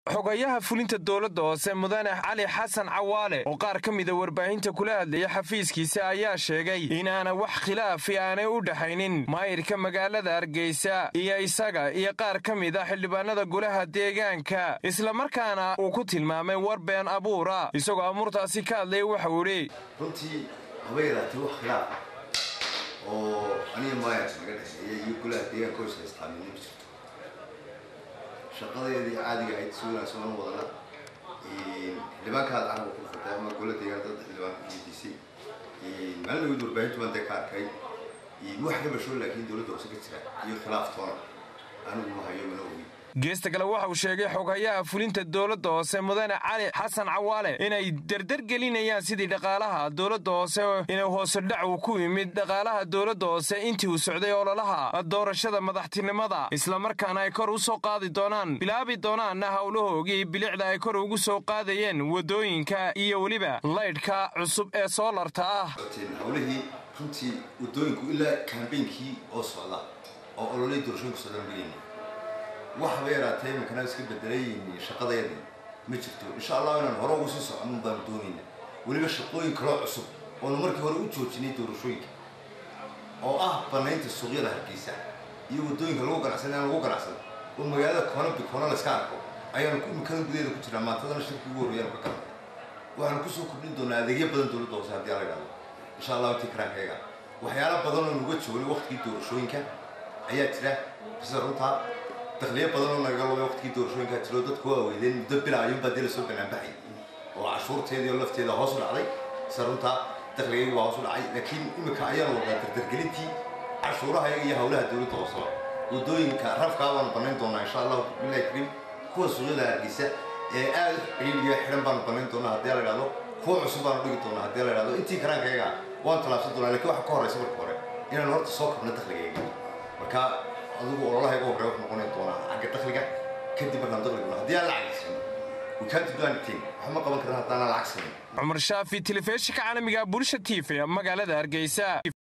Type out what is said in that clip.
xogayaha fulinta dowladda hoose mudane cali xasan cawaale oo qaar ka mida warbaahinta kula hadlaya xafiiskiisa ayaa sheegay inaana wax khilaafi aanay u dhexaynin maayirka magaalada hargeysa iyo isaga iyo qaar ka mid a xildhibaanada golaha deegaanka islamarkaana uu ku tilmaamay war been abuura isagoo amuurtaasi ka hadlaya waxau idhi runtii haba yaraatay wax khilaaf oo aniga maayarka naga dhexeeya iyo golaha deegaanka hoos haystaamin ma jirto shaqadeedii caadiga ahayd si wanaagsan oona wadana xildhibaankaada carabka ku furtay ama gola deegaan dad xildhibaan ku weydiisay maalin dhaweyd warbaahintu baan dee ka arkay wax ka basho laakiin dowladda hoose ka jira iyo khilaaf toona anigu ma hayo mana ogi geesta kale waxa uu sheegay xoghayaha fulinta dowladda hoose mudane cali xasan cawaale inay dardar gelinayaan sidii dhaqaalaha dowladda hoose inuu hoose dhac uu ku yimid dhaqaalaha dowladda hoose intii uu socday ololaha doorashada madaxtinimada islamarkaana ay kor u soo qaadi doonaan bilaabi doonaanna howlahoogii bilicda ay kor ugu soo qaadayeen waddooyinka iyo weliba laydhka cusub ee soolarta ah hawlihii runtii waddooyinku ilaa kambeynkii oo socda oo ololay doorashooyinku socdaan dhigayna waxaba yaraatee iminkana iska bedelay shaqadeedii ma jirto insha allah inaan hore ugu sii soconin baanu doonayna weliba shaqooyin kaloo cusub oonu markii hore u joojinay doorashooyinka oo ah banaynta suuqyada hargeysa iyo waddooyinka lagu ganacsan aan lagu ganacsado oo magaalada koona bikoona layska arko ayaanu iminkada gudaheeda ku jirnaa maantadana shirkii ugu horreeyaan ka galnay waxaanu kusoo kordhin doonaa adeegyo badan dowladda hoose haddii ala idhahdo insha allah intii karaankayaga waxyaala badan oo nuga joogay waqtigii doorashooyinka ayaa jira sida runtaa dakliyo badan oo naga lobay waqtigii doorashooyinkaa jiro dadku waa weydeen muddo bila ayuunbaa dee lasoo banaanbaxay oo cashuurteedii oo lafteeda hoos u dhacday sida runtaa dakligaygi baa hoos u dhacay laakiin iminka ayaanu wadnaa dardargelintii cashuuraha iyo howlaha dowladda hooseba waddooyinka rafkaa baanu banayn doonaa insha allahu bilahi kariim kuwa suuqyada hargeysa ee aad ciidiya xidhan baanu banayn doonaa haddii la idhahdo kuwa cusub baanu dhigi doonaa haddii la idhahdo intii karaankayaga waan tallaabsan doonaa lakiin waxa ka horeysa marka hore inaan horta soo kabno dakligayga marka adigu ololahayga horey wax noqonay doonaa xagga dakliga kadib markaan dakliga haddii aan lacag siin wikaantiduanitin wax ma qaban karan haddaan lacag sinin cumar shaafi telefishinka caalamiga bulsha t v magaalada hargeysa